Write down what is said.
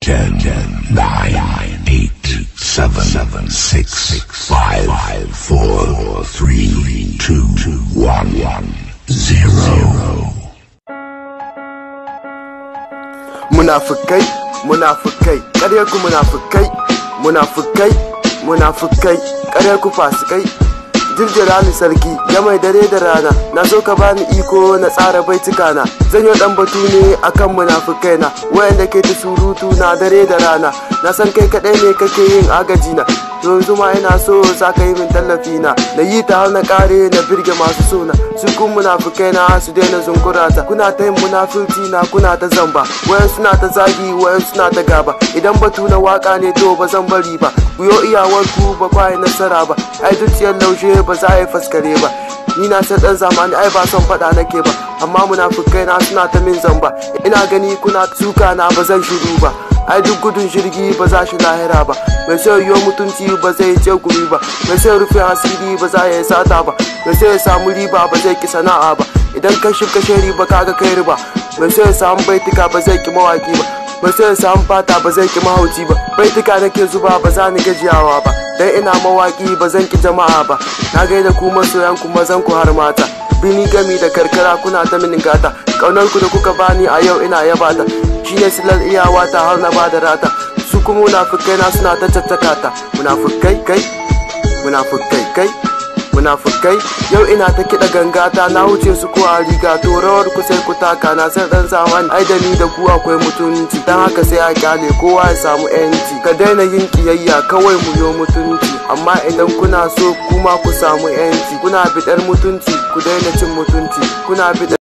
Ten, nine, eight, seven, seven, six, five, four, three, two, one, zero. munafukai munafukai ƙarya ku munafukai munafukai munafukai ƙarya ku fasikai jirjira ni sarki ya mai dare da rana na so ka bani iko na tsara baituka na zan yi dan batu ne akan munafukai na wayanda ke ta surutu na dare da rana na san kai kadai ne kake yin agaji na yanzu ma ina so za ka yi min tallafi na na yi ta har na kare na birge masu sona su kun munafukai na su daina zunkurata kuna ta yin munafurci na kuna ta zamba wayan suna ta zagi wayan suna ta gaba idan batu na waka ne to ba zan bari ba ku yo iyawar ku ba kwa yi nasara ba ai zuciyar laushe ba za a yi faskare ba ni na san dan zamani ai ba son faɗa nake ba amma munafukai na suna ta min zamba ina gani kuna suka na ba zan shiru ba ai duk gudun jirgi ba za shi lahira ba mai sai yiwu mutunci ba zai ce gumi ba mai sai rufe asiri ba za ya yi sata ba mai sai ya samu riba ba zai ki sana'a ba idan ka shi kashe riba kaga kai riba mai sai ya samu baitika ba zai ki mawaki ba mai sai ya samu fata ba zai ki mahauci ba baitika nake zuba ba za ni gajiyawa ba dan ina mawaki ba zan ki jama'a ba na gaida ku masoyan ku mazan ku har mata bini gami da karkara kuna ta mini gata kaunar ku da kuka bani a yau ina yabata shine silar iyawa ta har na bada rata su kuma munafukai na suna ta caccaka ta munafukai kai munafukai kai munafukai yau ina ta kiɗa gangata na wuce su ko a riga to rawar ku sai ku taka na san dan zaman ai da ni da ku akwai mutunci dan haka sai a kyale kowa ya samu yanci ka daina yin kiyayya kawai mu yo mutunci amma idan kuna so kuma ku samu yanci kuna bidar mutunci ku daina cin mutunci kuna bidar